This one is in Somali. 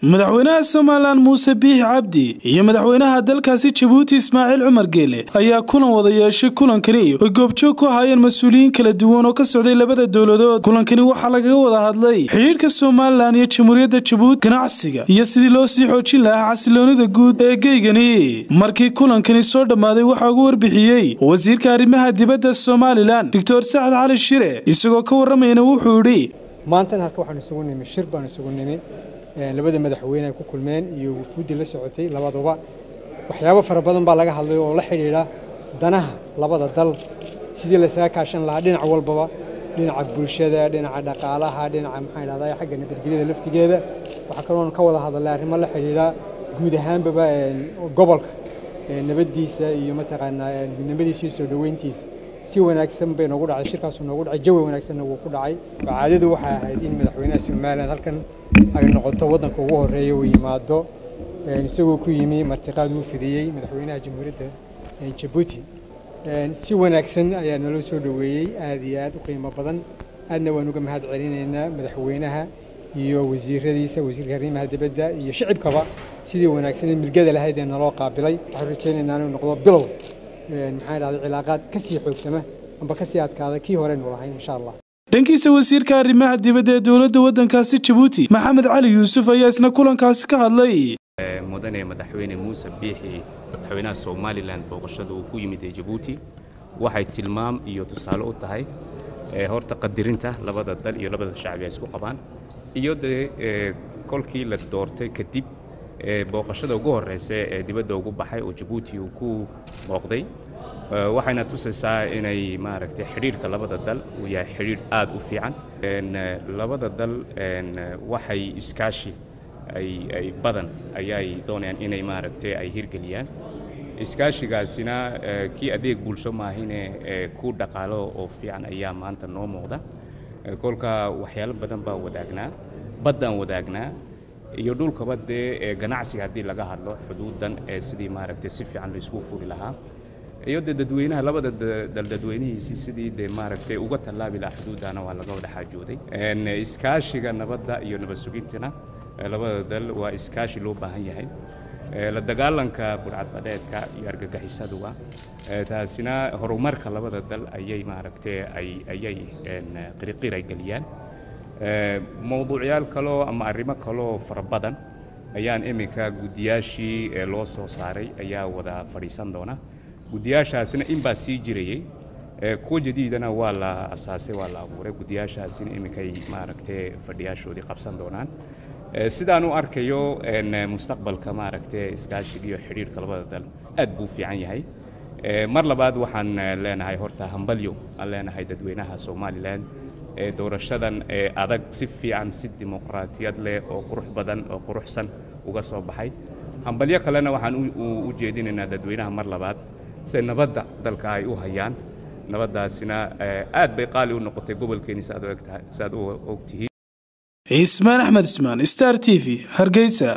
madaxweynaha somalilan muuse biix cabdi iyo madaxweynaha dalkaasi jabuuti ismaaciil cumar geele ayaa kulan wada yeeshay kulankani oy goobjoog ku ahaayeen mas-uuliyiin kala duwan oo ka socday labada dowladood kulankani waxaa lagaga wada hadlay xidhiidhka somalilan iyo jamhuuriyadda jabuuti ganacsiga iyo sidii loo sii xoojin lahaa xasiloonida guud ee geygani markii kulankani soo dhammaaday waxaa ugu warbixiyey wasiirka arrimaha dibadda somalilan doctor sacad cali shire isagoo ka warramayna wuxuu idhi maantan halka waxaan isugu nimi shir baan isugu nimi labada madaxweyne ay ku kulmeen iyo wufuuddii la socotay labaduba waxyaabo fara badan baa laga hadlay oo la xidhiidha danaha labada dal sidii laysaga kaashan lahaa dhinac walbaba dhinaca bulshada dhinaca dhaqaalaha dhinaca maxaan idhahdaa xagga nabadgelyada laftigeeda waxaa kaloon ka wada hadalay arrimo la xidhiidha guud ahaanbaba gobolka nabaddiisa iyo mataqaanaa midnimadiisa iyo soo dhoweyntiisa si wanaagsan bay noogu dhacday shirkaasu noogu dhacay jawi wanaagsanna wuu ku dhacay caadadu waxay ahayd in madaxweynaha somalilan halkan ay noqoto waddanka ugu horreeya uu yimaado isagoo ku yimi martiqaad uu fidiyey madaxweynaha jamhuuriyadda jabuuti si wanaagsan ayaa naloo soo dhoweeyey aad iyo aad u qiimo badan aadna waan uga mahad celinaynaa madaxweynaha iyo wasiiradiisa wasiirka arrimaha dibadda iyo shicibkaba sidii wanaagsan ee milgada lahayd ee naloo qaabilay waxaan rajaynaynaa inuu noqdo bilow maxaan idhahday cilaaqaad ka sii xoogsama amba ka sii adkaada kii horeynu lahayn insha allah dhankiisa wasiirka arrimaha dibadda ee dowladda waddankaasi jabuuti maxamed cali yuusuf ayaa isna kulankaasi ka hadlay mudane madaxweyne muuse biixi madaxweynaha somalilan booqashada uu ku yimid ee jabuuti waxay tilmaam iyo tusaale u tahay horta qadirinta labada dal iyo labada shacbi ay isku qabaan iyo dee kolkii la doortay kadib booqashada ugu horreysa ee dibadda ugu baxay oo jabuuti uu ku booqday waxayna tusaysaa inay maaragtay xidhiidhka labada dal uu yahay xidhiidh aad u fiican labada dal waxay iskaashi ay badan ayay doonayaan inay maaragtay ay hirgeliyaan iskaashigaasina kii adeeg bulsho maahine ku dhaqaalo oo fiican ayaa maanta noo muuqda kolka waxyaalo badan baa wadaagnaa baddaan wadaagnaa iyo dhulkaba dee ganacsiga haddii laga hadlo xuduudan ee sidii maaragtay si fiican laysku furi lahaa iyo dee dadweynaha labada dal dadweynihiisii sidii dee maaragtay uga tallaabi lahaa xuduudana waa laga wada xaajooday iskaashiga nabadda iyo nabad sugintana labada dal waa iskaashi loo baahan yahay la dagaalanka burcadbadeedka iyo argagixisaduga taasina horumarka labada dal ayay maaragtay ayay qiriqir ay geliyaan mowduucyaal kaloo ama arrimo kaloo fara badan ayaan iminka guddiyaashii loo soo saaray ayaa wada fadhiisan doona guddiyaashaasina inbaa sii jirayey kuwa jadiidana waa la asaasay waa la abuuray guddiyaashaasina iminkay maaragtay fadhiyaashoodii qabsan doonaan sidaan u arkayo mustaqbalka maaragtay iskaashiga iyo xidhiidhka labada dal aad buu fiican yahay mar labaad waxaan leenahay horta hambalyo aan leenahay dadweynaha somalilan ee doorashadan ee adag si fiican si dimuqraatiyad leh oo qurux badan oo quruxsan uga soo baxay hambalyo kalena waxaan u jeedinaynaa dadweynaha mar labaad si nabadda dalka ay u hayaan nabaddaasina aad bay qaali u noqotay gobolkeeni si aad u ogtihiin cismaan axmed ismaan star t v hargeysa